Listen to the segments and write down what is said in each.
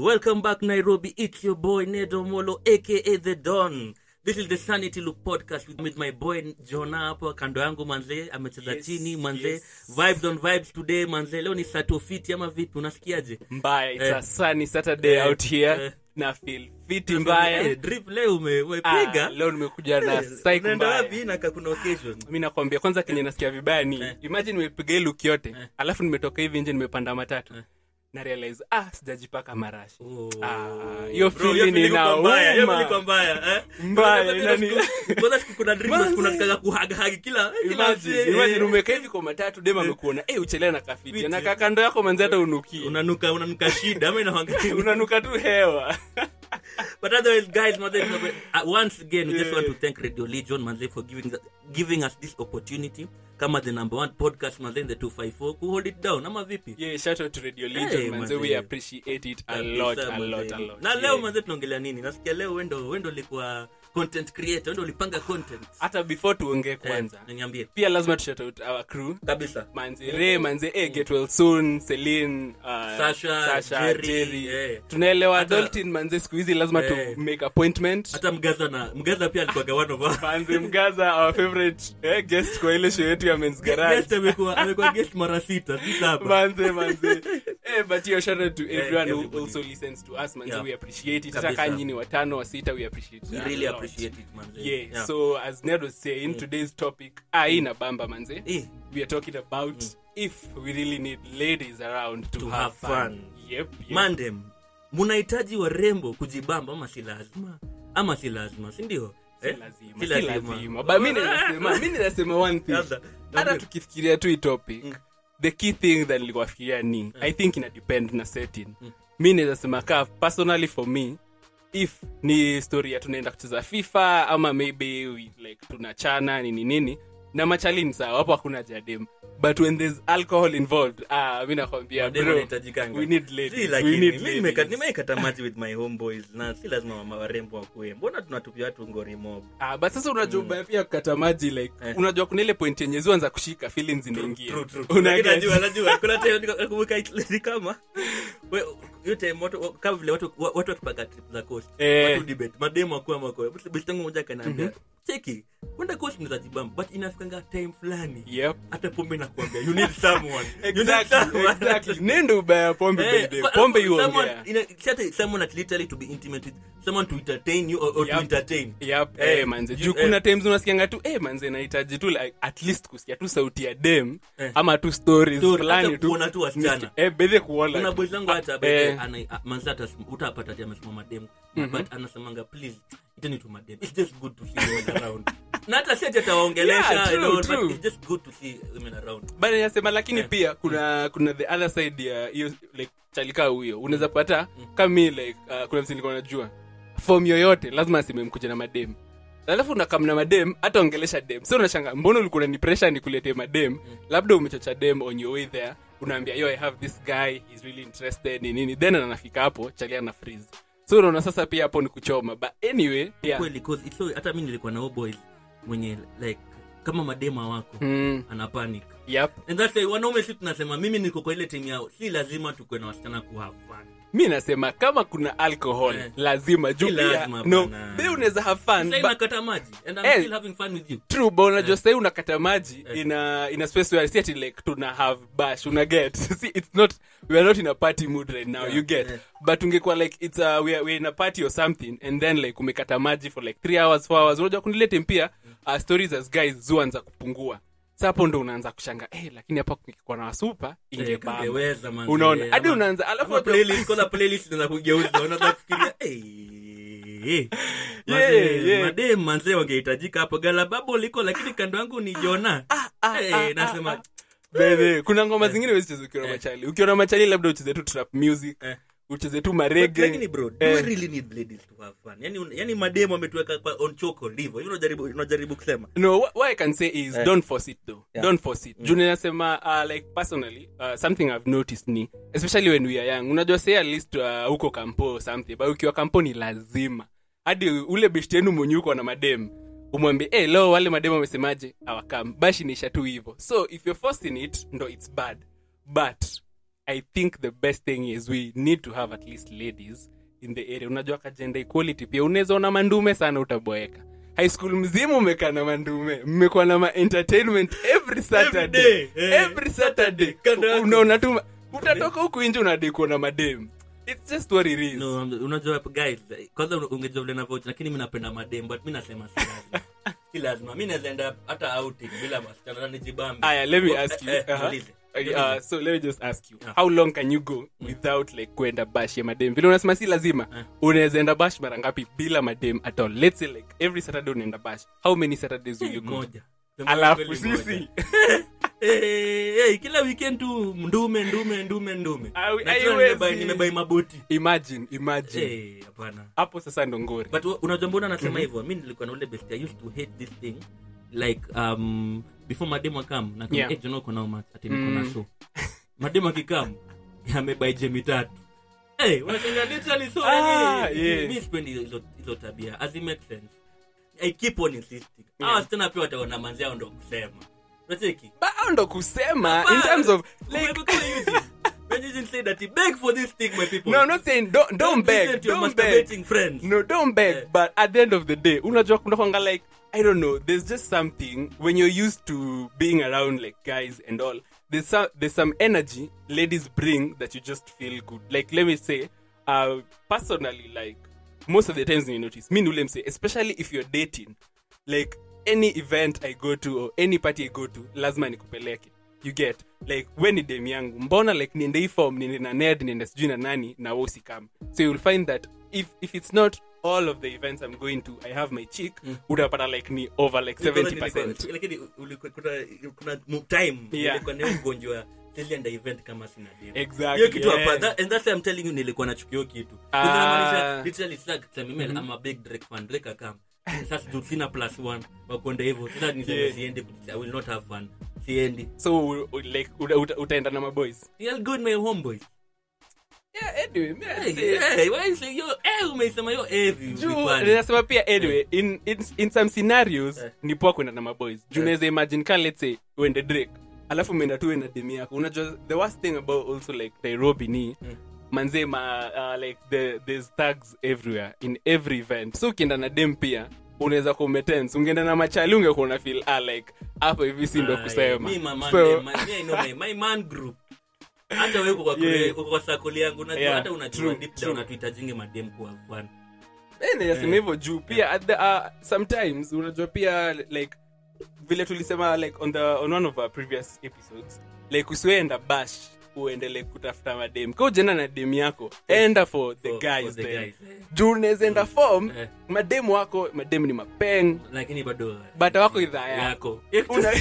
Welcome back, Nairobi. It's your boy Nedo Molo, aka The Don. This is the Sanity Loop podcast with, with my boy Jona hapo kando yangu manze, amecheza Yes, chini manze. yes. Vibes on vibes today manze. Leo ni satofiti ama vipi? Unasikiaje? mbaya it's Eh. a sunny saturday Eh, out here eh. na feel fiti mbaya Eh, drip leo ume- Ah, umepiga. leo nimekuja na Eh, psych unaenda wapi mbaya na kuna occasion? mi nakwambia kwanza kenye nasikia vibaya ni imagine nimepiga hii look yote alafu nimetoka hivi nje nimepanda matatu na realize ah sijajipaka marashi Oh. Ah, hiyo Bro, feeling hiyo feeling iko mbaya, hiyo feeling iko inauma mbaya, eh? Mbaya, Kwanza inani- siku- kwanza siku kuna dream Manze. kuna kaka kuhagahagi kila kila Imagine, msee, imagine eh. umekaa hivi kwa matatu dem amekuona eh uchelea na kafiti Fiti. na kakando yako manzi hata unuki unanuka unanuka shida ama inahangaika unanuka tu hewa But otherwise, guys, manze, uh, once again, we just Yeah. want to thank Radio Legion, manze, for giving giving us this opportunity. Kama the number one podcast, manze, in the 254, who hold it down. Ama vipi? yeah shout out to radio legion Hey, manze manze. we appreciate it a Kabisa, lot a manze. lot a lot Na leo Yeah. manze tunaongelea nini? Nasikia leo wendo wendo ulikuwa content creator, wendo ulipanga content. hata before tuongee kwanza Eh, niambie. pia lazima tushout out our crew Kabisa. manze re manze eh, get well soon celine uh, Sasha, Jerry, eh. tunaelewa Hata- adulting manze siku hizi lazima Eh. tu make appointment Hata Mgaza na Mgaza pia alikuwa one of our manze mgaza our favorite eh, guest kwa ile show yetu ya men's garage guest amekuwa amekuwa guest mara sita, sisa hapa. manze manze eh, but yo shout out to everyone who everybody. also listens to us manze Yeah. we appreciate it Kabisa. hata kama nyinyi watano wa sita we appreciate We it a really lot. appreciate it, manze. yeah, Yeah. so as ned was saying today's topic ah hii na bamba manze Eh. we are talking about if we really need ladies around to, To have, have fun. fun. Yep, yep. mandem mnahitaji warembo kujibamba ama si lazima ama si lazima sindio Si lazima, si lazima. But mi ninasema- mi ninasema one thing. Labda, hata labda. tukifikiria tu hii topic the key thing that nilikuwafikiria ni i think ina depend na setting mi naweza sema kaa personally for me if ni story ya tunaenda kucheza fifa ama maybe we, like tunachana nini nini na machalini sawa hapo hakuna jadem but when there's alcohol involved ah mi nakwambia Mademu bro wanahitajikanga. we need Si ladies lakini, we need mi nimeka- ladies nimeikata maji with my homeboys na si lazima mama warembo wakue mbona tunatupia watu ngori mob Ah, but sasa unajua ubaya pia kukata maji like Eh. unajua kuna ile point yenye zianza kushika feelings zinaingia True, true, true. Una Lakini get? najua najua kuna time nika- nakumbuka it- ni kama we- hiyo time watu kama vile watu watu wakipanga trip za coast Eh. watu debate mademu akuwa mako basi tangu moja kanaambia cheki kwenda coast ni za jibamba but inafikanga time fulani Yep. hata pombe nakwambia you need someone You need Exactly, someone. exactly. nendo ubaya ya pombe Eh, baby. kwa- pombe someone- iongea ina- si ata someone that literally to be intimate with someone to entertain you or, or to Yep. entertain Yep, Eh, eh, manze ju- juu eh. kuna times unasikianga tu eh, manze nahitaji tu like, at least kusikia tu sauti ya dem Eh. ama tu stories Story, fulani hata tu kuona tu wasichana. Nisikie- eh, bedhe kuona kuna tu. boys zangu hata Ah, by the- eh, ana- a- manzi hata sim- utapata ati amesimama madem but anasemanga please iteni tu madem it's just good to see women around na hata si ati atawaongelesha Yeah, you know, true, but true. it's just good to see women around but nasema lakini Eh. pia kuna kuna the other side ya hiyo like chalika huyo unaweza pata kama mi like uh, kuna msi nilikuwa najua form yoyote lazima aseme mkuja na madem alafu nakamna madem hata ongelesha dem so unashanga mbona ulikuwa unani pressure nikuletee madem labda umechocha dem on your way there unaambia yo i have this guy he's really interested ni nini then anafika hapo chalia na freeze so unaona sasa pia hapo ni kuchoma but anyway yeah. kweli 'cause it's so hata mi nilikuwa na boys mwenye like kama madema wako mm, ana panic yep. and that's why wanaume si tunasema mimi niko kwa ile timu yao si lazima tukue na wasichana kuhave fun mi nasema kama kuna alcohol Eh. lazima juu Si pia lazima no bana. be unaweza have fun sasa but- inakata maji and I'm Eh. still having fun with you true but unajua sahii unakata maji ina ina space where si ati like tuna have bash una get see it's not we are not in a party mood right now Yeah, you get yeah. but ungekuwa like it's a, we are, we are in a party or something and then like umekata maji for like 3 hours 4 hours unajua kunilete pia uh, stories as guys zuanza kupungua sa hapo ndo unaanza kushanga eh lakini hapa kungekuwa na wasupa Eh, ingebamba kangeweza, manze. unaona hadi Ama- unaanza alafu ama playlist kwanza playlist inaanza kugeuza unaanza kufikiria eh Yeah, Manze, yeah. madem manze wangehitajika hapo galababo liko lakini kando yangu ni jona Eh, nasema Bebe, kuna ngoma zingine wezicheza ukiwa na machali ukiwa na machali labda ucheze tu trap music Eh. ucheze tu But marege lakini bro do we really need ladies to have fun yani un- yani madem wametuweka kwa on choco ndivyo hivyo unajaribu unajaribu kusema no what, what i can say is Eh. don't force it though Yeah. don't force it juu ninasema uh, like personally uh, something i've noticed ni especially when we are young unajua say at least uh, huko kampo or something but ukiwa kampo ni lazima hadi ule beshti yenu mwenye uko na madem umwambie hey, leo wale madem wamesemaje awakam bashi nisha tu hivo so if you're forcing it ndo it's bad but i think the best thing is we need to have at least ladies in the area unajua ka gender equality pia unaweza ona mandume sana utaboeka high school mzima umekaa na mandume mmekuwa na ma entertainment every saturday day, eh. every saturday Kando yako. unaona tu ma- utatoka huku nje unadai kuona madem it's just what it is no um, unajua guys kwanza ungejua vile navyoch lakini mi napenda madem but mi nasema si lazima si lazima mi naweza enda hata outing bila wasichana na nijibambe Aya, let me Oh, ask you. eh, eh, uh-huh. niulize. Uh, so let me just ask you Yeah. how long can you go without like kwenda bash ya madem vile unasema si lazima Eh. unaweza enda bash mara ngapi bila madem at all let's say like every saturday unaenda bash how many saturdays will you go moja alafu Kweli moja. sisi Eh, eh, kila weekend tu ndume ndume ndume ndume Ai- Na tena haiwezi. nimebai- nimebai maboti imagine imagine Eh, hapana hapo sasa ndo ngori but wa- unajua mbona nasema hivyo mi nilikuwa na ule best i used to hate this thing like um before mademu akam na Yeah. yeah. uko nao mat ati niko na so mademu akikam yamebai jemi tatu Hey, unashangaa literally so Ah, yani, yeah. mi sipendi hizo hizo tabia as it makes sense i keep on insisting Yeah. yeah. wasichana pia wataona manzi yao ndo kusema unacheki But hao ndo kusema in terms of like Umekuwa kama Eugene. When Eugene said that he beg for this thing my people no I'm not saying don't don't Don't beg listen to your don't beg masturbating friends no don't beg Eh. but at the end of the day unajua kuna kwanga like i don't know there's just something when you're used to being around like guys and all there's some there's some energy ladies bring that you just feel good like let me say uh personally like most of the times you notice me nule mse especially if you're dating like any event i go to or any party i go to lazima nikupeleke you get like we ni dem yangu mbona like niende hii form niende na ned niende sijui na nani na we usikam so you'll find that if, if it's not all of the events i'm going to i have my chick utapata like ni over like 70 lakini ulikuwa- kuna kuna mu- time Yeah. nilikuwa na hiyo ugonjwa silienda event kama sina demu. Exactly, hiyo kitu yeah. hapa that, and that's why I'm telling you nilikuwa nachukua hiyo kitu Ah. Because inamaanisha literally sasa kusema mimi I'm a big Drake fan Drake akam sasa tu sina plus one wakwenda hivyo sasa niseme Yeah. siendi I will not have fun siendi so u- u- like uta, uta, utaenda na maboys I'll go with my homeboys yeah anyway me hey, I'd say- hey, why you say yo eh umeisema yo eh vi- juu vifani. ninasema pia anyway in, in, in some scenarios Eh. ni poa kwenda na maboys juu Eh. naweza imagine ka let's say uende drake alafu umeenda tu na demi yako unajua the worst thing about also like nairobi ni manze ma uh, like the, there's tags everywhere in every event so ukienda na dem pia unaweza kuwa umetense ungeenda na machali ungekuwa una feel ah, like hapa hivi si ndo Ah, kusema yeah. Me, my man, so eh, my- me, I know my, my man group hata wewe uko kwa kule- Yeah. uko kwa sakoli yangu unajua Yeah, hata unajua true, deep true. down hatuhitajingi madem kuwa fun Eh, nasema hivyo juu pia at the, uh, sometimes unajua pia like vile tulisema like on the on one of our previous episodes like usiweenda bash uende like kutafuta madem ka ujenda na dem yako enda for the For- guys for the then guys. juu unawezaenda form Eh. mademu wako madem ni mapeng lakini bado bata wako idhaa yako yako Hiyo kitu- Una-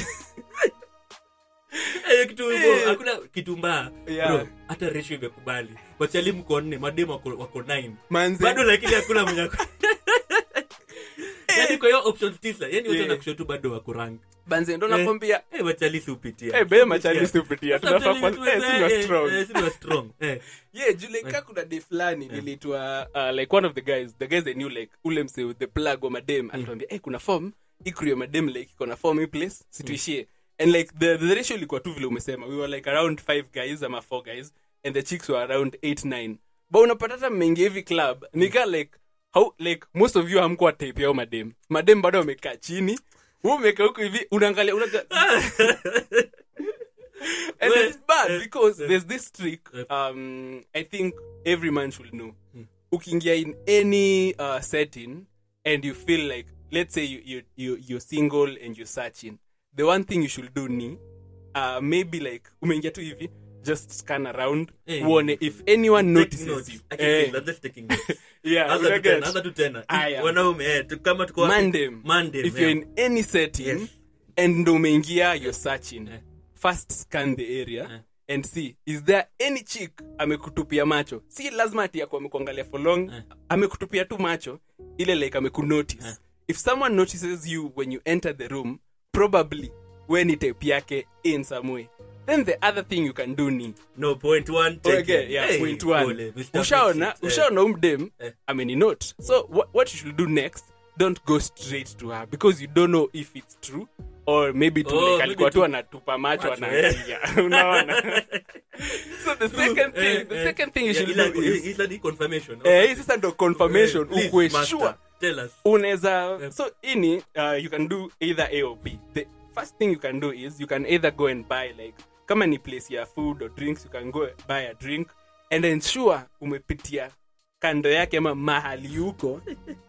hiyo kitu hivyo, Eh. hakuna kitu mbaya Yeah. Bro, hata ratio imekubali wachali mko nne madem wako wako nine Manze. bado lakini hakuna mwenye ako- yaani kwa hiyo option tisa yani wote Yeah. wanakushow tu bado wako rank banze ndo nakwambia Eh, wachali si upitia Eh, be machali si upitia. Sasa Tunafaa I'm telling kwa- you, eh, si ni wa eh, strong. eh, si ni wa strong Eh. yeah juu like ka kuna day fulani nilitwa uh, like one of the guys the guys they knew like ule mse with the plug wa madem alituambia hey, kuna form ikru ya madem like iko na form hii place situishie and like the, the ratio ilikuwa tu vile umesema we were like around five guys ama four guys and the chicks were around eight nine but unapata hata mmeingia hivi club nika like how like most of you hamkuwa type yao madem madem bado wamekaa chini wewe umekaa huku hivi unaangalia unaga and Well, it's bad eh, because eh. there's this trick Eh. um i think every man should know ukiingia in any uh, setting and you feel like let's say you, you, you, you're single and you're searching the one thing you should do ni uh, maybe like umeingia tu hivi just scan around Eh. uone if anyone Take notices notes. you I can Eh, feel, I'm just taking notes. yeah, Anza tu unaget? tena, anza tu tena. Aya. wanaume eh, tu- kama tuko wapi? Mandem. Mandem, if yeah. you're in any setting Yes. and ndo umeingia you're searching Eh. first scan the area Eh. and see is there any chick amekutupia macho si lazima ati yako amekuangalia for long Eh. amekutupia tu macho ile like amekunotice Eh. if someone notices you when you enter the room probably we ni type yake in some way then the other thing you can do ni no point one take Okay, it. yeah, Hey, point one. pole, Mr. ushaona Fix It. Eh. ushaona umdem Eh. ameninote so what, what you should do next don't go straight to her because you don't know if it's true or maybe tu Oh, like maybe alikuwa tu- tu anatupa macho Macho, anaangalia unaona so the second thing Eh, the eh. second thing you Yeah, should ila- do is ila ni confirmation. eh hii sasa ndo confirmation Eh, please, ukwe master, sure tell us. unaweza so ini uh, you can do either a or b the first thing you can do is you can either go and buy like kama ni place ya food or drinks you can go buy a drink and ensure umepitia kando yake ama mahali yuko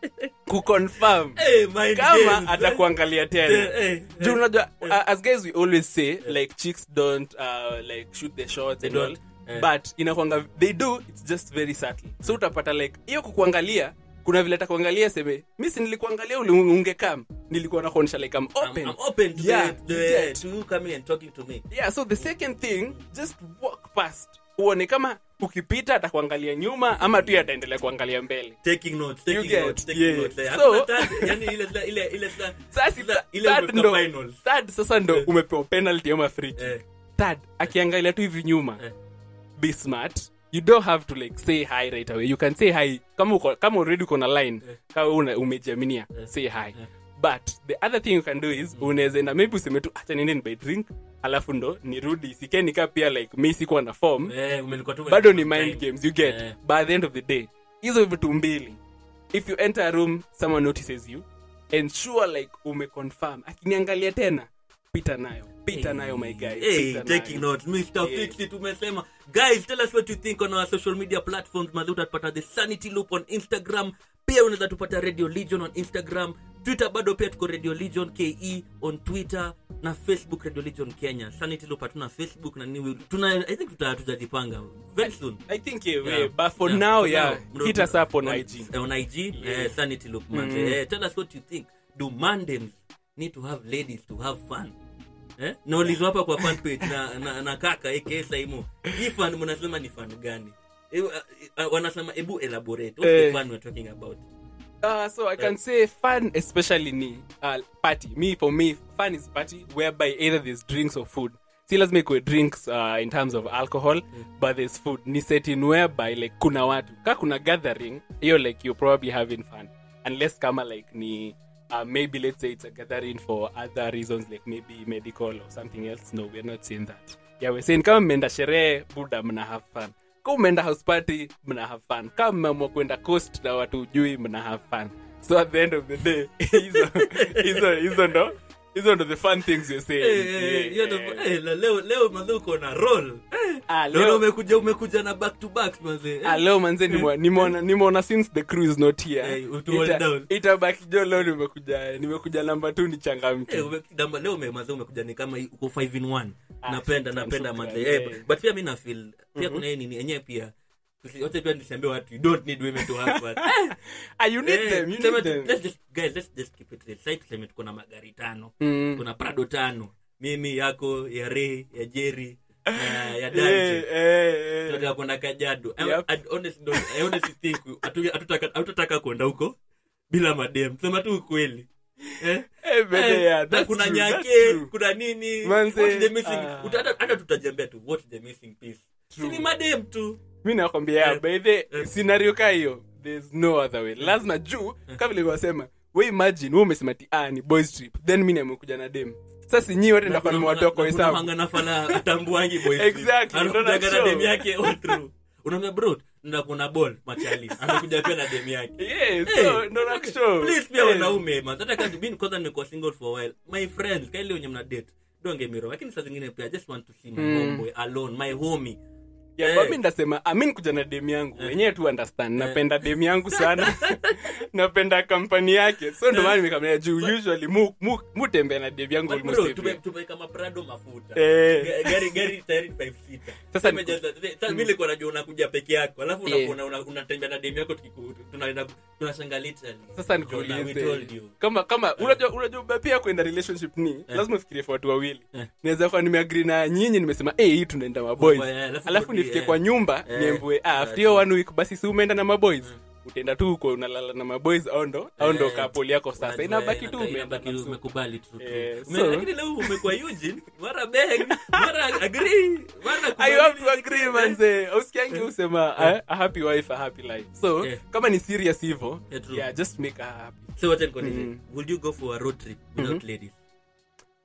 kuconfirm Eh, mind kama games, atakuangalia eh, tena eh, juu eh. unajua uh, as guys we always say like chicks don't uh, like shoot the shots They and all don't, eh. but inakwanga they do it's just very subtle so utapata like hiyo kukuangalia kuna vile atakuangalia seme mi si nilikuangalia uli- ungekam nilikuwa nakuonyesha like I'm I'm, open I'm open to, Yeah, the, you the, get. to you coming and talking to me. yeah so the second thing just walk past uone kama ukipita atakuangalia nyuma ama tu ataendelea kuangalia mbele Taking notes, You taking get, notes, taking yeah. notes. Eh, So- hakuna third, yani ile ile ile ile sasa ile ile third umefika ndo- finals. third sasa ndo umepewa penalty ama free kick. Eh, third akiangalia tu hivi nyuma Eh. be smart you don't have to like say hi right away you can say hi kama uko, kama already uko na line Eh. kama una umejiaminia say hi Eh. but the other thing you can do is unaweza enda maybe useme tu acha niende by drink alafu ndo nirudi sikenika pia like mi sikuwa na form eh, umelikuwa tu bado ni time. mind games you get Eh. by the end of the day hizo vitu mbili if you enter a room someone notices you ensure like umeconfirm akiniangalia tena pita nayo pita nayo my guy Hey, pita taking nayo. notes mr Yeah. fix it umesema guys tell us what you think on our social media platforms madhi utatupata the sanity loop on instagram pia unaweza tupata radio legion on instagram twitter bado pia tuko radio legion ke on twitter na facebook radio legion kenya sanity loop hatuna facebook na nini tuna i think tuta- tutajipanga very soon I think yeah, Yeah. yeah, but for Yeah, now, for yeah, now, hit us up on, IG. eh, on IG, Yeah. eh, sanity look man. Eh, tell us what you think. Do Mandems need to have ladies to have fun? Eh? naulizwa hapa kwa fan page na, na, na kaka aka Saimo. Hii fun mnasema ni fun gani? Eh, uh, uh, wanasema ebu elaborate. What's Eh. the fun we're talking about? Uh, so I can say fun, especially ni uh, party. Me for me, fun is party whereby either there's drinks or food. See, let's make drinks uh, in terms of alcohol, but there's food. Ni setting whereby like kuna watu ka kuna gathering, you're like you're probably having fun, unless kama like ni uh, maybe let's say it's a gathering for other reasons like maybe medical or something else. No, we're not saying that. Yeah, we're saying kama mmeenda sherehe, buda mna have fun ka umeenda house party mna have fun kama mmeamua kwenda coast na watu ujui mna have fun so at the end of the day hizo hizo hizo ndo hizo ndo the fun things you're saying Eh, eh, Yeah, hiyo ndo- yeah. eh, la- leo leo mazee uko na roll. Eh, Ah, leo leo- umekuja umekuja na back to back mazee. Eh. Ah, leo manze nimwa- nimeona nimeona since the crew is not here Eh, utu hold ita- down. itabaki jo leo nimekuja nimekuja namba tu ni changamke Eh, ume- damba- leo ume- mazee umekuja ni kama uko 5 in 1 Ah, napenda shukran, napenda shukran, mazee yeah. eh, but pia mi nafil pia kuna hii nini enyewe pia tusi- wote pia nisiambie watu you don't need women to have fun Eh, ah, you need eh, them you tuseme need tu- them let's just- guys, let's just keep it real. Sasa tuseme tuko na magari tano Mm. kuna prado tano mimi yako ya Ray, ya jerry na ya Eh, dante eh, eh. tunataka kwenda kajado I- Yep. I honestly don't- I honestly think hatu- hatutaka- hatutaka kwenda huko bila madem sema tu ukweli eh? Eh, but Eh, yeah, na that's kuna true, that's nyake true. kuna nini Manze, what's the missing ah. uta- hata hata tutajambia tu what's the missing piece True. si ni madem tu mi nakwambia Eh, by the eh. scenario ka hiyo there's no other way lazima juu kama vile wasema we imagine we umesema ti ah, ni boys trip then mi nimekuja na dem sasa nyi wote ndakuwa nimewatoa kwa hesabu unahanga fala atambuangi boys Exactly, ndo anakuja na na dem show. yake all through unaambia bro nda kuna ball machali anakuja pia na dem yake Yeah, so Hey, ndo nakushow. please pia Eh. wanaume man hata kama mimi kwanza nimekuwa single for a while my friends kaile wenye mna date don't get me wrong lakini saa zingine pia I just want to see my homeboy alone my homie Yeah, Eh. but mi ndasema amin kuja na dem yangu wenyewe tu understand napenda dem yangu sana napenda kampani yake so ndo maana nimekamia juu usually mu, mu, mutembea na dem yangu But almost bro, every tume- tumeweka maprado mafuta Eh. Ga- gari gari tayari five seater. Sasa Tumejaza- sasa mimi nilikuwa najua unakuja peke yako alafu Yeah. unakuwa una- unatembea na demu yako tukiku- tunaenda tunashanga literally sasa Jonah, we nikuulize told you. kama kama unajua unajua ba- pia kwenda relationship ni lazima ufikirie kwa watu wawili Eh. naweza kuwa nimeagri na nyinyi nimesema hey, hii tunaenda maboys Kwa- eh, alafu alafu kurudi, nifike eh. kwa nyumba Eh. niembue ah, Yeah, after hiyo true. one week basi si umeenda na maboys utaenda tu huko unalala na maboys au ndo au ndo Eh, kapoli yako sasa unajua, inabaki eh, tu inabaki- umeenda inabaki na msu- umekubali tu tu. Eh, Ume- so- lakini leo umekuwa Eugene mara beg mara agree mara I have to kubali. agree manze usikiangi usema a, a happy wife a happy life so Yeah. kama ni serious hivyo Yeah, true. yeah just make her happy so wacha nikuulize Mm. would you go for a road trip without ladies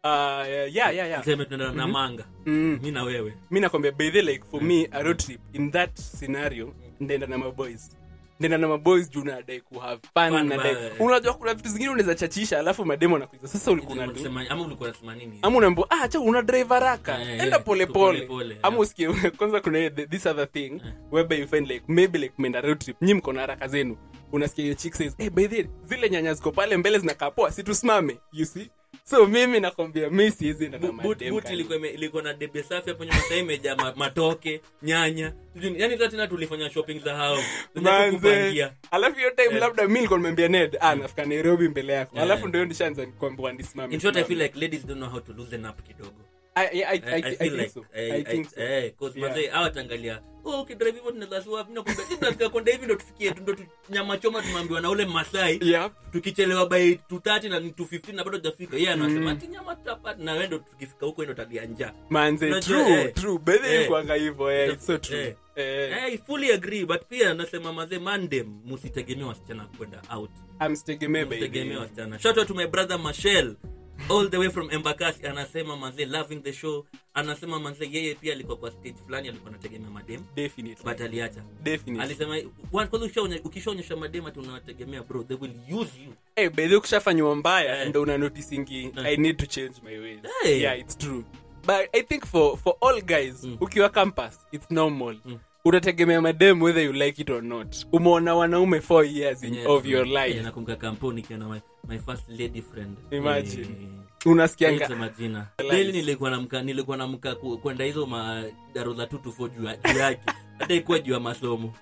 uh, yeah, yeah, yeah. tuseme tunaenda na manga Mm. mi na wewe mi nakwambia by the like for me a road trip in that scenario ndaenda na maboys ndaenda na maboys juu nadai kuhave fun Fun, nadai ba- unajua kuna vitu zingine unaweza chachisha alafu mademo nakuiza sasa ulikuwa unadu Unasema- ama ulikuwa unasema nini ama unaambia ah cha una drive haraka Eh, enda eh, pole tu pole pole pole, ama yeah. usikie kwanza kuna hii- the- this other thing whereby you find like maybe like menda road trip nyi mko na haraka zenu unasikia hiyo chick says hey by the way, zile nyanya ziko pale mbele zinakaa poa si tusimame you see so mimi nakwambia mi siwezi enda na Bu- boot- madem boot kali. ilikuwa ime- ilikuwa na debe safi hapo nyuma sasa imejaa ma- matoke nyanya Sijui- yani hata tena tulifanya shopping za hao Zenye manze tukupangia. alafu hiyo time labda mi nilikuwa nimembia ned ah nafika nairobi mbele yako Yeah. alafu ndio nishaanza kuambiwa nisimame in short i simame. feel like ladies don't know how to loosen up kidogo I- I- I- I- I, I I feel think like so. eh, I I- think so. eh, 'cause Yeah. mazee hawatangalia oh ukidrive hivyo tunaweza swap na kumbe sisi tunataka kwenda hivi ndo tufikie tu ndo tu- nyama choma tumeambiwa na ule masai Yep. tukichelewa by 230 na ni 215 na bado tujafika yeye anasema ati nyama tutapata na wewe ndo tukifika huko ndo tadia njaa manze Unajua, true eh, true by the way eh, ilikuwanga hivyo eh it's so true eh, eh I fully agree but pia nasema mazee mandem musitegemea wasichana kwenda out amsitegemee by the musitegemea way. wasichana shout out to my brother Machel all the way from Embakasi anasema mazee loving the show anasema mazee yeye pia alikuwa kwa stage fulani alikuwa anategemea madem definitely but aliacha definitely alisema "Wa- kwanza ukishaonya- ukishaonyesha madem ati unawategemea bro they will use you eh by the way ukishafanywa mbaya Eh. ndo una noticingi i need to change my ways Hey. yeah it's true but i think for for all guys ukiwa campus it's normal unategemea madem whether you like it or not umeona wanaume four years in, Yeah, of true. your Yeah, life nakumbuka kampuni ikiona my, my first lady friend Imagine. Eh, unasikianga Sema jina Realize. daily nilikuwa namka nilikuwa namka ku- kwenda hizo madaro za 2 to 4 juu ya- juu yake hata ikuwa juu ya masomo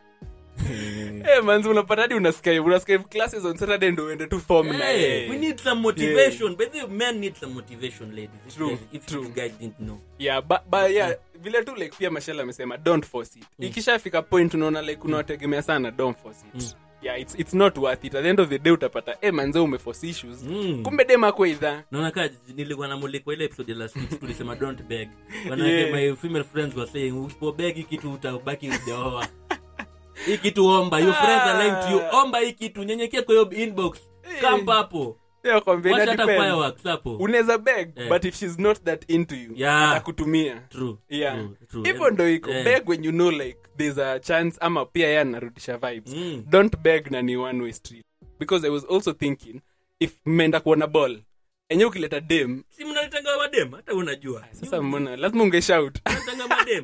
Eh, manzi unapata hadi unascribe unascribe classes on saturday ndo uende tu form na Hey, yeye. we need some motivation but the men need some motivation ladies if, True, you guys- if true. you guys didn't know yeah but, but yeah vile tu like pia mashel amesema don't force it ikishafika point unaona like unawategemea sana don't force it yeah it's, it's not worth it at the end of the day utapata eh manze umeforce issues Mm. kumbe dem ako idha naona kaa nilikuwa namulikwa ile episode ya last week tulisema don't beg manake Yeah. my female friends were saying usipobeg hii kitu utabaki ujaoa hii kitu omba your friends are lying to you omba hii kitu nyenyekea kwa hiyo inbox kampa hapo yeah, kwambia wacha ina hata depend. fireworks hapo unaweza beg Eh. but if she's not that into you Yeah. atakutumia true yeah true, true. hivyo ndo iko Eh. beg when you know like there's a chance ama pia ye anarudisha vibes Mm. don't beg na ni one way street because i was also thinking if mmeenda kuona ball enye ukileta dem si mnalitanga madem hata unajua sasa mbona lazima ungeshout mnalitanga madem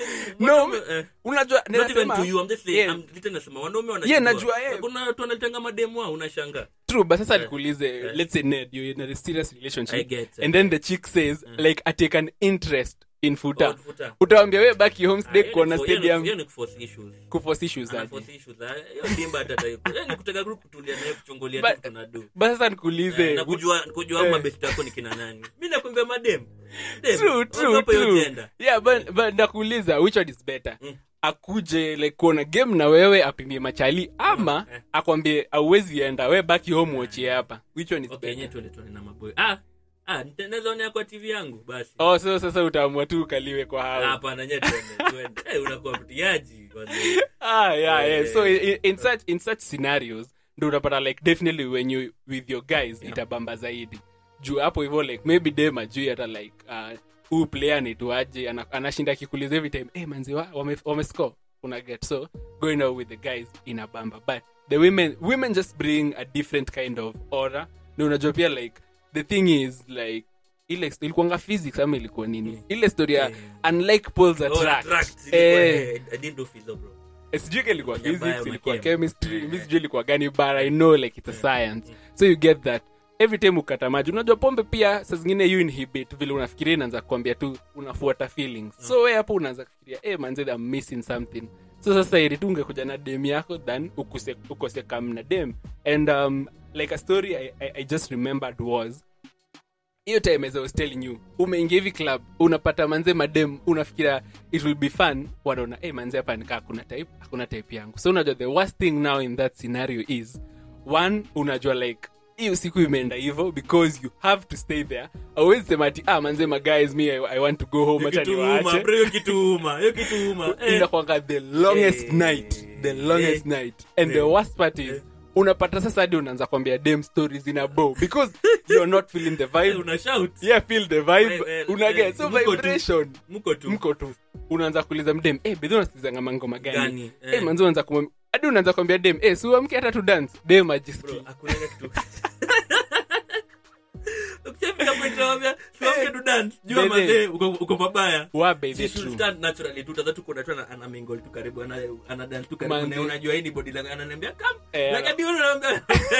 no Mbona- eh. unajua Not even ninasema- to you, I'm just saying, Yeah. I'm literally nasema wanaume Yeah, wanajua. najua, yeah. kuna watu wanalitanga mademu wao unashanga true but sasa nikuulize let's say ned you're in a serious I relationship get, I and then the chick says like i take an interest in futa Oh, futa. utawambia we baki home Ah, stay hiyo ni kuona for- hiyo ni- stadium hiyo ni kuforce issues. kuforce issues Ana aje force issues, ah, hiyo dimba hata ta- hiyo ni kutaka group kutulia naye kuchungulia But- tu tunadu but sasa nikuulize na kujua kujua Eh. mabesti yako ni kina nani mi nakwambia madem Dem, true true ogopa hiyo true gender. yeah but but nakuuliza which one is better Mm. akuje like kuona game na wewe apimie machali ama eh. akwambie auwezi enda we baki home uachie hapa which one is Okay, yenyewe better tuende tuone na maboy ah ah nitaweza onea kwa tv yangu basi oh so sasa utaamua tu ukaliwe kwa Ah, hao hapana nye tuende tuende Eh, unakuwa mtiaji wazee. ah yeah yeah Eh. so in, in such in such scenarios ndo utapata like definitely when you with your guys itabamba zaidi juu hapo hivyo like maybe dem ajui hata like uh, huu player nituaje ana, anashinda akikuliza every time hey, manzi wa, wame, wame score una get so going out with the guys inabamba but the women women just bring a different kind of aura na unajua pia like the thing is like ile ilikuanga physics ama ilikuwa nini ile story ya Eh. unlike poles Oh, attract, attract. Ilikuwa, eh, eh, I didn't do physio, bro. sijui ka ilikuwa Kwenye physics bio ilikuwa makem. chemistry mi sijui ilikuwa gani but i know like it's a science so you get that every time ukata maji unajua pombe pia saa zingine you inhibit vile unafikiria inaanza kuambia tu unafuata feelings so we hapo unaanza kufikiria hey, manze I'm missing something so sasa ili tu ungekuja na dem yako than ukose, ukose kam na dem and um, like a story I, I, i just remembered was hiyo time as I was telling you umeingia hivi club unapata manze madem unafikira it will be fun wanaona hey, manze hapa nikaa kuna type hakuna type yangu so unajua the worst thing now in that scenario is one unajua like hiyo siku imeenda hivyo because you have to stay there awezi sema ati ah manze my guys me I, i want to go home Hiyo acha kitu uma, niwaache bro, hiyo kitu uma, hiyo kitu uma. Eh. inakwanga the longest Eh. night the longest Eh. night and the Eh. worst part is unapata sasa hadi unaanza kwambia dem stories in a bow because you're not feeling the Eh, vibe una shout yeah feel the vibe Eh, eh, unaget eh, so mko tu. vibration mko tu mko tu unaanza kuuliza mdem eh bedhi unasikizanga mangoma gani Gani, eh eh. manzi unaanza kumwambia hadi unaanza kwambia dem eh si uamke hata tu dance dem Bro, ajiski hakuna kitu ukishafika point unamwambia, "Siwamke tu dance." Jua Bebe. mazee, uko uko pabaya wa baby She should true stand naturally tu tadha tuko tu ana, ana mingle tu karibu ana, ana dance tu karibu Manzi. na unajua hii ni body language ananiambia come Eh, like ana- hadi wewe unaambia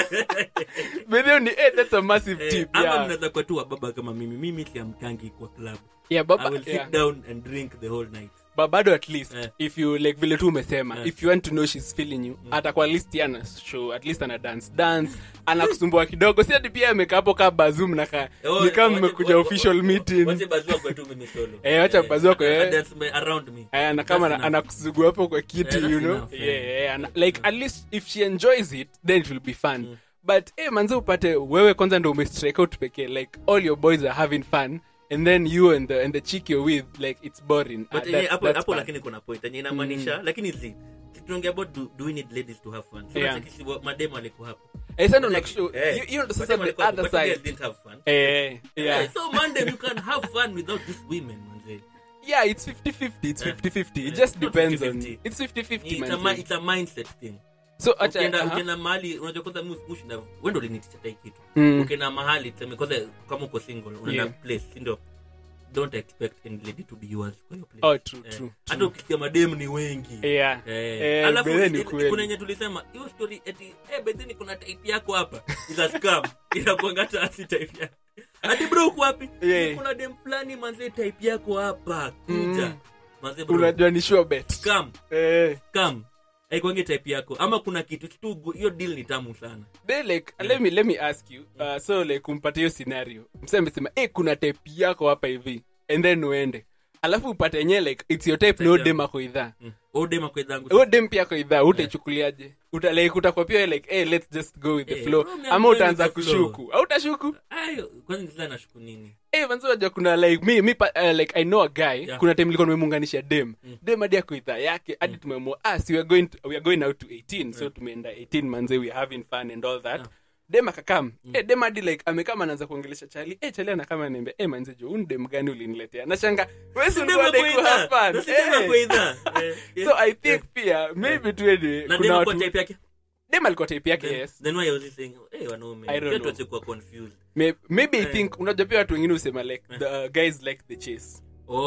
bedhi ni eh that's a massive Eh, tip ama yeah mnaweza kuwa tu wababa kama mimi mimi siamkangi kwa club yeah I baba will sit yeah. down and drink the whole night but bado at least Eh. if you like vile tu umesema Eh. if you want to know she's feeling you hata kwa list ana show at least ana dance dance anakusumbua kidogo si ati pia amekaa hapo kaa bazum na ka Oh, ni kama wache- mmekuja wa- official wa- meeting wache bazua kwa tu mimi solo Eh, wacha bazua kwa- a- a eh. dance me- around me Eh, na kama That's ana- enough. anakusugua hapo kwa kiti Yeah, that's you know enough, yeah, yeah. yeah, ana- like at least if she enjoys it then it will be fun but eh, manze upate wewe kwanza ndo umestrike out pekee like all your boys are having fun and then you and the, and the chick you're with like it's boring but Ah, yenye that's- hapo that's hapo bad. lakini kuna point yenye inamaanisha lakini zi tunaongea about do, do we need ladies to have fun so Yeah. yeah. kisi mademo alikuwa hapo Eh, sasa ndo Like, nakushow- eh, you- you know, sasa mademo the alikuwa hapo, other but you side guys didn't have fun Eh, yeah. Eh, so Monday you can have fun without these women manze yeah it's 50-50 it's Eh. 50-50 it Eh, just it's not depends 50-50. on it's 50-50 it's a, man mi- it's a mindset thing so acha ukienda aha. ukienda mahali unajua kwanza mu- mushinda wendo liniticha tai kitu Mm. ukienda mahali tuseme kwanza kama uko single unaenda Yeah. place si ndio don't expect any lady to be yours kwa hiyo place oh true Eh, true hata true ukisikia mademu ni wengi yeah Eh, Eh, alafu bedhe ni ile- kweli. kuna yenye tulisema hiyo story eti eh, bedheni kuna type yako hapa is a scam inakuanga hata si type yako hadi bro uko wapi Yeah. kuna dem fulani manze type yako hapa kuja Mm. manze bro unajua ni sure bet scam eh scam haikwangi type yako ama kuna kitu kitu gu- hiyo deal ni tamu sana then like let me let me ask you uh, so like umpate hiyo scenario msee amesema eh kuna type yako hapa hivi and then uende alafu upate yenyewe like it's your type no yangu. dem ako idhaa mm. odema kwezangu huyo dem pia ako idhaa utaichukuliaje uta like utakuwa pia like hey, let's just go with the Eh, flow bro, me, I'm ama going utaanza with the flow. kushuku au utashuku ayo kwanza sasa nashuku nini Eh, manzi unajua kuna like mi, mi pa, uh, like i know a guy Yeah. kuna time nilikuwa nimemuunganisha dem dem hadi ako idhaa yake hadi tumeamua ah si we are going to, we are going out to 18 so tumeenda 18 manze we are having fun and all that Yeah. dem akakam eh, dem hadi like amekama anaanza kuongelesha chali eh, chali anakama niambia eh, manze jo uni dem gani uliniletea nashanga wesi ulikuwa dai ku have fun eh. so i think pia maybe tu anyway kuna nadema watu kwa type yake dem alikuwa type yake Then- yes then why was he saying eh wanaume I don't Pia know. tuache kuwa confused May- maybe i Eh. think unajua pia watu wengine husema like the uh, guys like the chase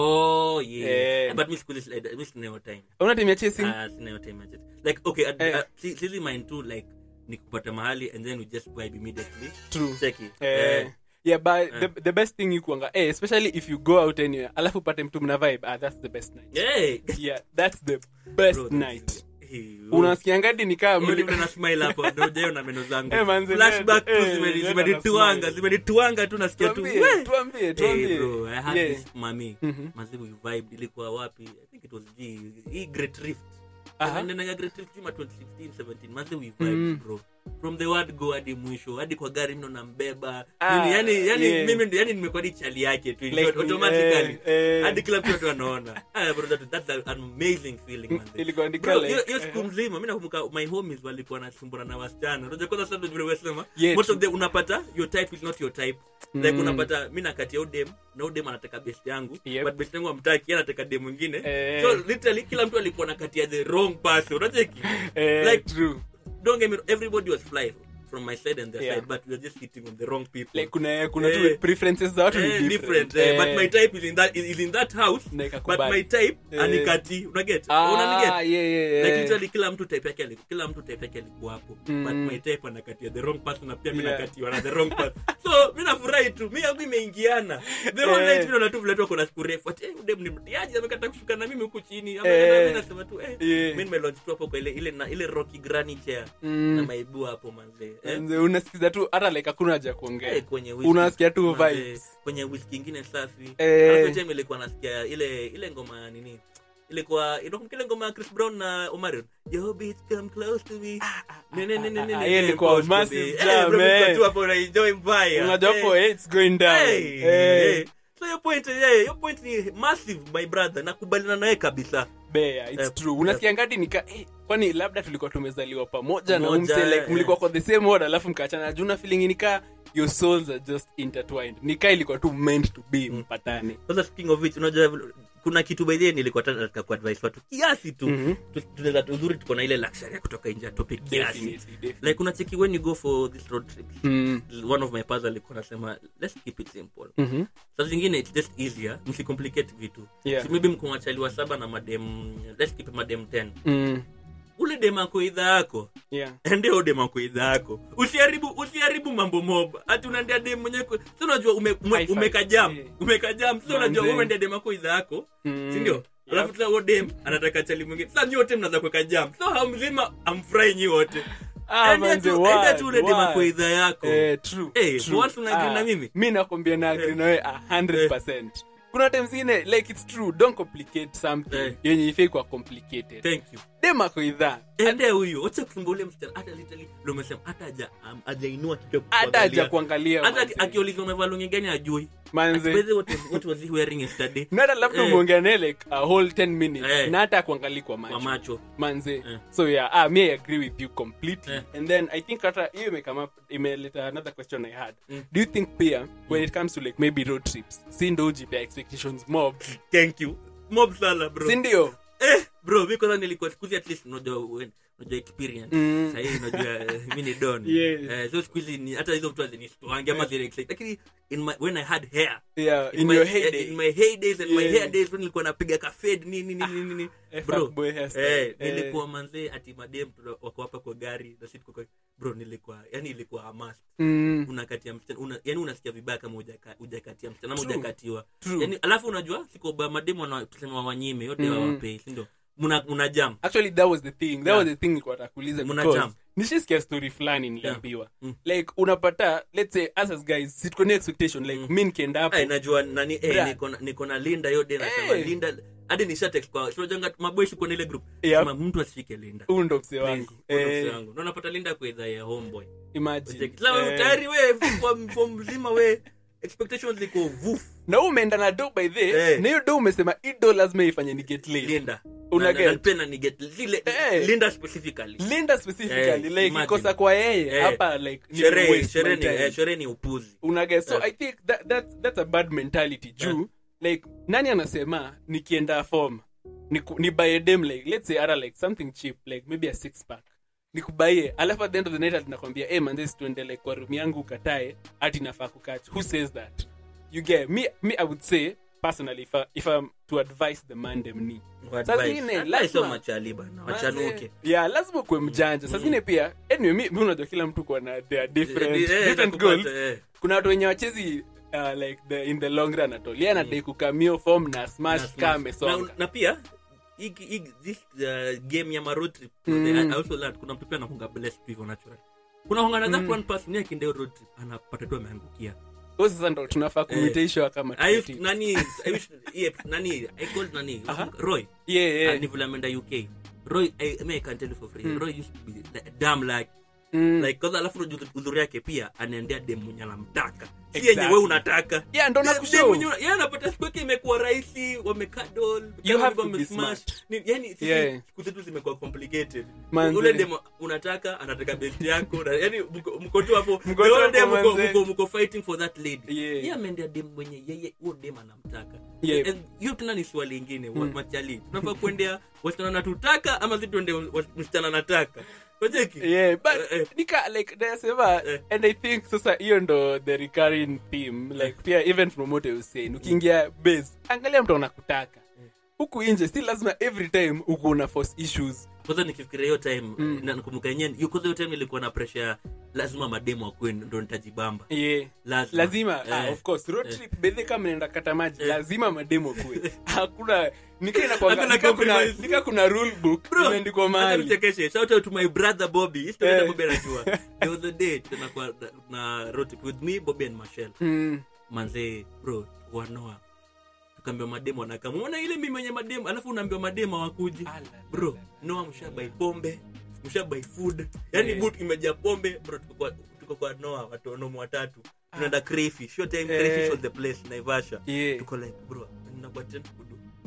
oh yeah Eh. but miss kulis like miss nayo time unatimia chasing ah sinayo time aje like okay at, Eh. uh, si sisi mind too like ni kupata mahali and then we just vibe immediately true check it Eh, yeah but the, the best thing you kuanga eh, especially if you go out anywhere alafu upate mtu mna vibe ah, that's the best night hey yeah that's the best Bro, night Hey, unasikiangadi ni kaa Huyo ni mli- vile na smile hapo ndio jayo na meno zangu Eh, manze, flashback tu eh, zimeni- nenda zimenituanga na smile. zimenituanga tu nasikia tu Tuambie, "Weh." tuambie Hey, tuambie bro, I had Yeah. this mami Mhm. mazimu vibe ilikuwa wapi i think it was G, hii great rift Aha. nenanga great rift juma 2015 17 mazi we Mm. vibe bro from the word go hadi mwisho hadi kwa gari mno nambeba Ah, Nini, yani yani yeah. mimi ndo- yani nimekuwa ni chali yake tu Like, automatically eh, eh. hadi kila mtu watu anaona ah bro that, that's an amazing feeling man ilikuwa ni Bro, kala hiyo hiyo siku mzima mimi nakumbuka my homies walikuwa wanasumbana na wasichana unajua kwanza sasa ndio vile wesema Yeah, most of true. the unapata your type is not your type like Mm. unapata mimi nakati ya udem na udem anataka best yangu Yep. but best yangu amtaki yeye anataka dem mwingine Eh. so literally kila mtu alikuwa na kati ya the wrong person unacheki eh, like true don't get me wrong, everybody was fly from my side and their Yeah. side but we were just hitting on the wrong people like kuna kuna Eh. tu preferences za watu ni Eh, different, different eh, but Eh. my type is in that is in that house Na but ikakubali. my type Eh. anikati unaget Ah, unaniget yeah, yeah, yeah. like literally kila mtu type yake aliku- kila mtu type yake alikuwa hapo Mm. but my type anakatia the wrong person na pia mimi Yeah. nakatiwa na the wrong person so mimi nafurahi tu mimi yangu imeingiana the whole Eh. night mimi naona tu vile tu ako na siku refu ati eh udem ni mtiaji amekata kushuka na mimi huku chini ama Eh. na mimi nasema tu eh Yeah. mimi nimelaunch tu hapo kwa ile ile na ile rocky granny chair Mm. na maibu hapo manze eh Manze, unasikiza tu hata like hakuna haja ya Eh, kuongea kwenye whisky. unasikia tu Manze, vibes kwenye whisky ingine safi Eh. alafu time ilikuwa nasikia ile ile ngoma ya nini ilikuwa inakumbuka ile ngoma ya Chris Brown na Omarion Yo bitch come close to me Ne, ne, ne, ne, ne, ah, ne, hiyo ne, ilikuwa close to massive me. jam, Eh, bro, eh. mko tu hapo una enjoy mbaya unajua Eh. hapo eh, it's going down Hey, Eh, eh. so your point yeah, your point ni massive my brother nakubaliana naye kabisa bea it's Eh, true unasikia ngadi nika eh, kwani labda tulikuwa tumezaliwa pamoja na Pamoja, umse like eh. mlikuwa kwa the same order alafu mkaachana juna feeling nikaa your souls are just intertwined nikaa ilikuwa tu meant to be mpatane sasa speaking of which unajua vile- kuna kitu baidhie nilikuwa ta- nataka kuadvise watu kiasi tu Mhm. Tu- tunaweza uzuri tuko na ile luxury ya kutoka nje ya topic kiasi Definitely, definitely. like unacheki when you go for this road trip Mm. one of my pals alikuwa anasema let's keep it simple Mhm. saa zingine it's just easier msicomplicate vitu Yeah. so maybe mko wachaliwa saba na madem let's keep madem 10 Mm. ule dem ako idha yako Yeah. ndio dem ako idha yako usiharibu usiharibu mambo mob ati unaendea dem mwenyewe ku- si unajua ume, ume, High five. umeka jam Yeah. umeka jam si unajua Manze. wewe ndia dem ako idha yako Mm. si ndio Yep. alafu sasa huo dem anataka chali mwingine sasa nyote mnaanza kuweka jam so hamzima amfurahi nyi wote Ah, Endea manze, tu- word, endea tu ule dem word. ako idha yako Eh, true, Eh, true. once una agree Ah, na mimi? mi nakwambia na agree na wewe a 100%. kuna time zingine like it's true don't complicate something Eh. yenye ifai kuwa complicated thank you demako idhaa ende huyu wacha kusumbua ule msichana hata literally ndio umesema hata haja um, hajainua kichwa hata haja kuangalia. kuangalia hata manze. aki- akiulizwa umevaa lungi gani ajui Manze. By the way, what was, what was he wearing yesterday na hata labda Eh. umeongea naye like a whole 10 minutes Eh. na hata kuangalia kwa kwa macho macho manze Eh. so yeah ah, me i agree with you completely Eh. and then i think hata hiyo imekame up imeleta another question i had Mm. do you think pia when it comes to like maybe road trips si ndo ujipea expectations mob thank you mob sana bro si ndio eh bro mi kwanza nilikuwa sikuzi at least unajua when- unajua experience Mm. sahii unajua eh, mi ni don Yes. eh, so sikuhizi ni hata hizo vitu hazinistoangi ama zile excite. lakini in my, when i had hair yeah in, in my, your eh, heyday in my heydays and my Yeah. hair days when nilikuwa napiga kafed nini nini nini nini eh, bro fuckboy hairstyle. eh, Eh. nilikuwa manzee ati madem tuna- wako hapa kwa gari na sisi tuko kwa bro nilikuwa yani ilikuwa amas Mm. unakatia msichana una, yani unasikia vibaya kama hujaka- hujakatia msichana ama True. hujakatiwa True. yani alafu unajua sikoba mademu wana- tuseme wanyime yote Mm. wawapei sindo muna, muna jam actually that was the thing that Yeah. was the thing nilikuwa nakuuliza Muna because jam. nishisikia story fulani niliambiwa Mm. like unapata let's say us as guys situko na expectation like Mm. mi nikienda hapo Ay, najua nani eh, Bra. niko na- niko na linda yote nasema Eh. linda hadi nisha text kwa tunajanga maboy siko na ile group Yep. sema mtu asifike linda huu ndo mse Please, wangu huyo ndo Eh, mse wangu. na unapata linda kwa idhaa ya homeboy imagine Sasa Eh, tayari we kwa kwa mzima we expectations ziko vuf na huu umeenda na do by the Eh. na hiyo do umesema hii do lazima ifanye ni get laid linda Una Na- na- get? na pia na ni get zile Eh. linda specifically linda specifically Eh, like imagine. ikosa kwa yeye Eh. hapa like ni sherehe waste my sherehe ni time. eh, sherehe ni upuzi unaget so Eh. i think that, that, that's a bad mentality juu like nani anasema nikienda form niku- nibuy dem like let's say ara like something cheap like maybe a six pack nikubaie alafu at the end of the night atinakwambia hey, man this tuende like kwa room yangu ukatae ati nafaa kukach who says that you get me, me i would say personally if, I, if i'm to advise the man dem ni Saa zingine, lazima- so machali bana wachanuke yeah lazima ukuwe mjanja saa zingine pia anyway mi, mi unajua kila mtu kuwa na their different, Eh, eh, different nakupata, goals eh. kuna watu wenye wachezi uh, like the, in the long run atolia na dai kukamio form na smash Na kaa smash. amesonga na, na pia hiki- hiki- this uh, game ya maroad trip Mm. I also learned kuna mtu pia anakunga blessed hivyo natural kuna honga na that Mm. one person yake ndio road trip anapata tu ameangukia Huyo sasa ndo tunafaa kumitaishwa kama I used, tuti. nani I wish, yeah, nani I called nani Aha. Roy yeah, yeah. yeah. ni vile ameenda UK Roy I, I, mean, I can tell you for free Mm. Roy used to be like, damn like Mm. like kwanza alafu unajua udhuri yake pia anaendea dem mwenye anamtaka si Exactly. yenye we unataka yeah ndo Dem- dem nakushow mwenye una- yeye anapata siku yake imekuwa rahisi wamekadol You have to be smart. yani sisi Yeah. siku zetu zimekuwa complicated Manze. ule dem unataka anataka best yako na- yani mko- mko tu hapo Mko the tu whole hapo, day mko- manze. mko- mko fighting for that lady Yeah. yeye ameendea dem mwenye yeye huo dem anamtaka Yeah. And hiyo tena ni swali ingine mm. machali tunafaa kuendea wasichana natutaka ama si tuende wa- msichana nataka wacheki yeah but Eh, eh. nika like nasema Eh. and i think sasa hiyo ndo the recurring theme like pia even from what I was saying ukiingia base angalia mtu anakutaka huku nje si lazima every time uko una force issues kwanza nikifikiria hiyo time Mm. na nakumbuka yenyewe hiyo kwanza hiyo time ilikuwa na pressure ya lazima mademu akue ndo nitajibamba yeah lazima, lazima Eh. ah, of course road Eh. trip bedhe kama naenda kata maji Eh. lazima mademo kue hakuna nika inakwanga- Hakuna nika kuna compromise. nika kuna rule book Bro, imeandikwa hata mahali nichekeshe. Shout out to my brother Bobby. Hii story Eh. hata Bobby anajua. There was a day tena kwa na road trip with me, Bobby and Michelle. Mm. Manze, bro, wanoa. Tukaambiwa mademu anakama. Unaona ile mimi mwenye mademu, alafu unaambiwa mademu hawakuji. Ala, Bro, ala. Noah mshabai pombe, mshabai food. Yaani Eh. boot imejaa pombe, bro tuko kwa tuko kwa Noah watu wanomo watatu. Tunaenda crayfish. Short time Eh. crayfish was the place Naivasha. Yeah. Tuko like, bro, ninakuwa tena kudu.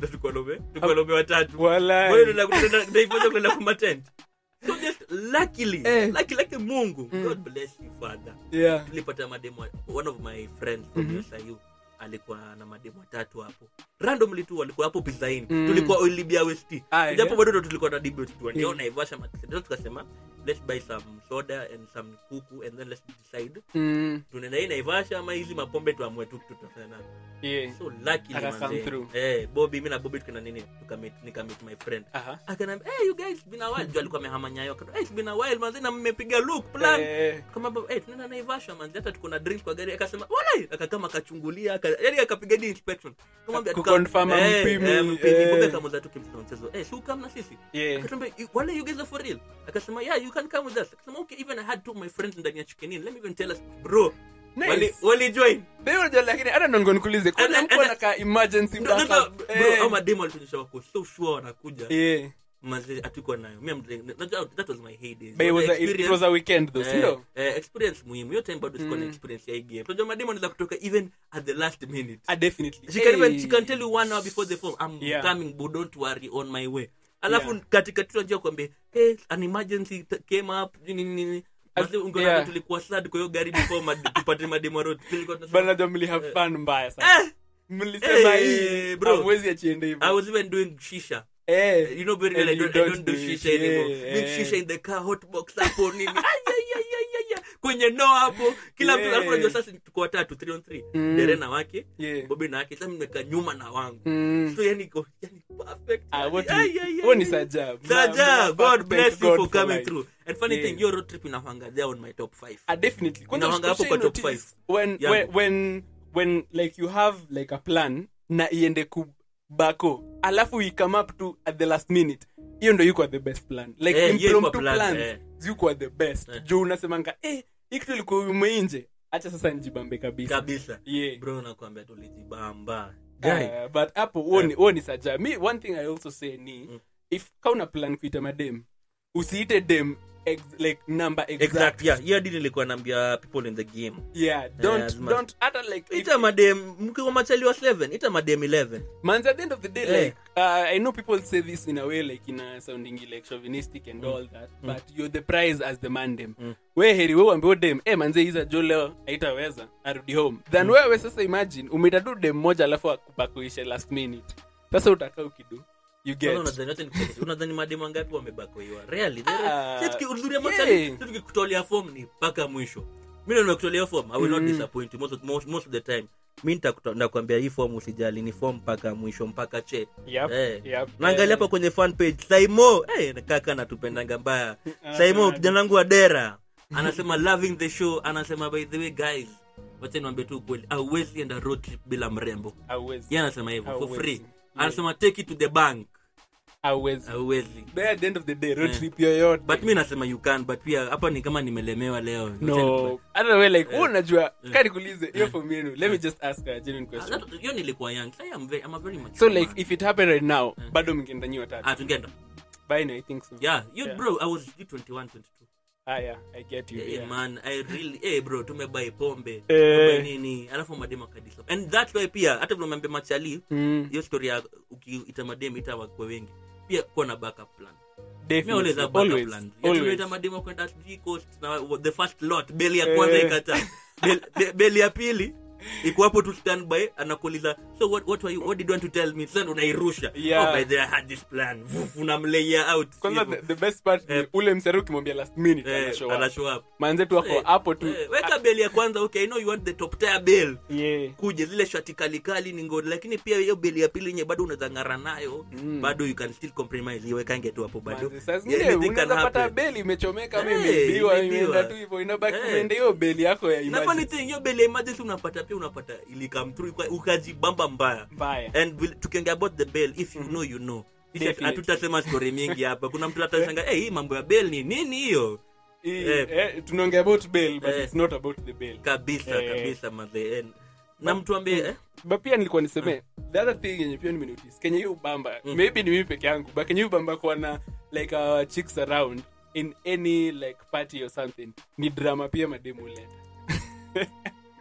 Na tulikuwa nome tulikuwa nome watatu Walai. Wewe ndio unakwenda- Naivasha kwenda kwa matent so just luckily Eh. lucky lucky mungu god bless you father Yeah. tulipata mademo one of my friends from mm alikuwa na mademo watatu hapo randomly tu walikuwa hapo pizaini Mm. tulikuwa oilibia west Ah, japo yeah. bado ndo tulikuwa na debate tu ndio Mm. naivasha matendo tukasema let's buy some soda and some kuku and then let's decide Mm. tunaenda hii naivasha ama hizi mapombe tuamue tu kitu tutafanya nayo Yeah. so luckily Aka come manze through. eh bobby mimi na bobby tukana nini tukamit nikamit my friend Aha. akanambia hey you guys it's been a while Juu alikuwa amehama nyayo akatoa hey it's been a while manze na mmepiga look plan Eh, kama baba eh tunaenda naivasha manzi hata tuko na drink kwa gari akasema wala akakama akachungulia aka, yani akapiga di inspection kamwambia tuka- Kuconfirm eh, mpimi, eh, mpimi eh. kumbe kama tu kimtona mchezo eh si ukam na sisi yeah. akatuambia "You- wala you guys are for real akasema yeah you can come with us akasema okay even i had two of my friends ndani ya chicken inn let me even tell us bro Nice. wali wali join Then unajua lakini hata ndo niko nikuulize kuna And- mtu and- anaka emergency Ndio, ndio, backup? bro Eh. au mademo alituonyesha wako so sure wanakuja Yeah. manzi hatuko nayo mimi I'm like, najua that was my heyday But it was a- it- it was a weekend though, si Eh, ndio? eh, experience muhimu hiyo time bado sikuwa na experience ya hii game unajua mademo anaweza kutoka even at the last minute Ah, definitely. she can even Hey. she can tell you one hour before the form i'm Yeah. coming but don't worry on my way alafu Yeah. katika tu najua kwambia hey an emergency t- came up nini nini Basi ungeona yeah. tulikuwa sad kwa hiyo gari before mad- tupate mademo road tulikuwa tunasema Bana najua mli have fun mbaya sana. eh Mlisema Eh, hii bro. hamwezi achiende hivyo. i was even doing shisha Eh. you know very And well I you don't, I don't do it. shisha Yeah, anymore doing eh. shisha in the car hot box hapo nini Ay, ay, ay, ay, ay, ay. kwenye no hapo kila mtu Yeah. alafu unajua sasa tuko watatu 3 on 3 Mm. dere na wake Yeah. bobi na wake sasa nimekaa nyuma na wangu Mm. so yani iko yani perfect Ah, what Ay, you- ay, ay, huo ni ay. sajab. Sajab. Ma- ma- god bless thank you God for coming life. through and funny Yeah. thing your road trip inahanga there on my top 5 Ah, definitely. Kwanza Inawanga hapo ushai kwa top notice five. when, Yeah. when, when, when like you have like a plan na iende kubako alafu you come up to at the last minute hiyo ndo yuko the best plan like Eh, hiyo impromptu iko plan, plans eh. yuko the best Eh. juu unasemanga eh hii kitu ilikuwa umeinje acha sasa njibambe kabisa kabisa yeah bro nakwambia tulijibamba Uh, but hapo huo ni- huo ni saja mi one thing i also say ni Mm. if kauna plan kuita madem usiite dem ex, like number exact, exact yeah hiyo hadi nilikuwa naambia people in the game yeah don't lazima- don't hata like if, ita madem mkiwa machali wa 7 ita madem 11 manzi at the end of the day Eh. like uh, i know people say this in a way like in a sounding like chauvinistic and all that but you're the prize as the mandem Mm. we heri we uambie dem eh manze hiza jo leo haitaweza arudi home than wewe sasa imagine umeita tu dem moja alafu akubakuishe last minute sasa utakaa ukidu you get Sasa unadhani wote ni- unadhani mademu wangapi wamebakoiwa really There- Ah, sisi tuki- uzuri ya yeah. machali sisi tukikutolea form ni mpaka mwisho mimi ndio nimekutolea form i will not disappoint you most of, most, most of the time mi nitakuto- nakwambia hii form usijali ni form mpaka mwisho mpaka che Yep, Eh. yep. naangalia hapa kwenye fan page saimo hey, kaka natupendanga mbaya saimo kijana wangu wa dera anasema loving the show anasema by the way guys wacha niwaambie tu ukweli auwezi enda road trip bila mrembo Hauwezi. yeye anasema hivyo for Hauwezi. free Yeah. anasema take it to the bank Hauwezi. auwezi There at the end of the day road Eh. trip yoyote but mi nasema you can but pia hapa ni kama nimelemewa leo no I don't know, like wewe unajua kani kuulize hiyo for me let me just ask a genuine Ah, question that- hiyo nilikuwa young Sai I'm very, I'm a very mature so like man. if it happened right now bado mngeenda nyi watatu ah tungeenda by now i think so yeah you Yeah. bro i was 21 22 ah yeah i get you yeah, yeah. man i really eh bro tumebai pombe Eh. tumebai nini alafu mademu akadisa and that's why pia hata vile umeambia machali Mm, hiyo story ya ukiita mademu ita wakwe wengi pia kuwa na backup plan mi definitely. always have backup Always, plan always. tunaita mademu kwenda sijui coast na the first lot beli ya kwanza Eh. ikata Bel- be- beli ya pili iko hapo tu standby anakuuliza so what, what, were you, what did you want to tell me sasa unairusha Yeah. oh, by the way, I had this plan Vuf, unamlayer out kwanza Hivyo. the, the best part ni Eh. ule msari ukimwambia last minute Eh, ana show up. ana show up manze tu wako Eh, hapo tu eh, weka beli ya kwanza okay i know you want the top tier bell yeah kuje zile shati kalikali ni ngori lakini pia hiyo beli ya pili yenye bado unaweza ng'ara nayo Mm. bado you can still compromise iwekange tu hapo bado Manze, saa zingine Anything can unaweza pata happen. beli imechomeka ama Eh, imeibiwa imeibiwa. imeenda tu hivyo inabaki Eh. umeenda hiyo beli yako ya na funny emergency. thing hiyo beli ya emergency unapata pia unapata ilikam through uka- ukajibamba mbaya mbaya and will- tukiongea about the bell if you know you know Sisi Definitely. hatutasema story mingi hapa kuna mtu atashanga hey, hii mambo ya bell ni nini hiyo Hii, Eh. eh, tunaongea about bail but Eh. it's not about the bail kabisa Eh. kabisa madhe And- na mtu ambie eh? but pia nilikuwa niseme the other thing yenye pia nimenotice kenye hiyo ubamba maybe ni mimi peke yangu but kenye hiyo ubamba kuwa na like our chicks around in any like party or something ni drama pia mademu huleta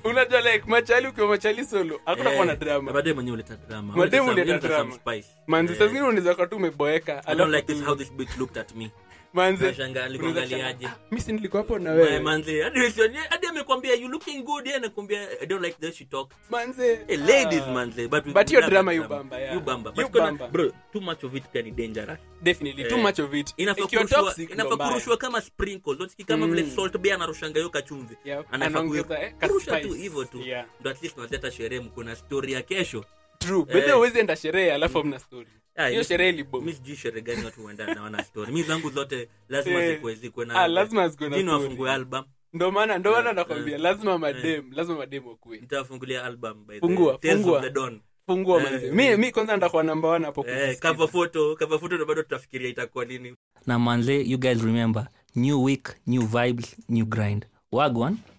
unajua like machali ukiwa machali solo hakuna kuwa na Na drama mademu wenyewe huleta drama Mademu Huleta some- huleta huleta some drama. spice. manzi Eh, saa zingine unaweza kuwa tu umeboeka I don't like alafu this how this bitch looked at me manzi Nashangaa, alikuwa unaweza angaliaje? kushangaa, "Ah, mi si nilikuwa hapo na Eh, wewe manzi hadi hadi- hadi amekwambia you looking good yeye anakwambia i don't like the way she talk manzi Eh, ladies ah, manzi but we- But we hiyo love drama that you bamba, yeah. you bamba You but kuna- bamba. bro too much of it can be dangerous definitely too Eh, much of it inafaa ikiwa kurushwa- toxic ndo inafaa mbaya. kurushwa kama sprinkles unasikia kama vile salt bay anarushanga hiyo kachumvi Yep, Anafaa anaongeza, kuyo- eh, ka kurusha tu spice. hivyo tu Yeah. ndo at least unaleta sherehe mkuna story ya kesho True. Eh. Bedhe huwezi enda sherehe alafu hamna story Ah, hiyo mi- sherehe ilibom mi sijui sherehe gani watu huenda na wana story mi zangu zote lazima Eh. zikuwe zikuwe na Ah, lazima zikuwe na Jini story. wafungue album ndo maana ndo maana Eh, nakwambia eh. lazima madem lazima madem wakue nitawafungulia album by the Fungua, Tales fungua. of the Dawn fungua Eh, manzi mi mi kwanza ndakuwa namba one hapo eh, kuzisikiza. cover photo cover photo ndo bado tutafikiria itakuwa nini na manze you guys remember new week new vibes new grind wagwan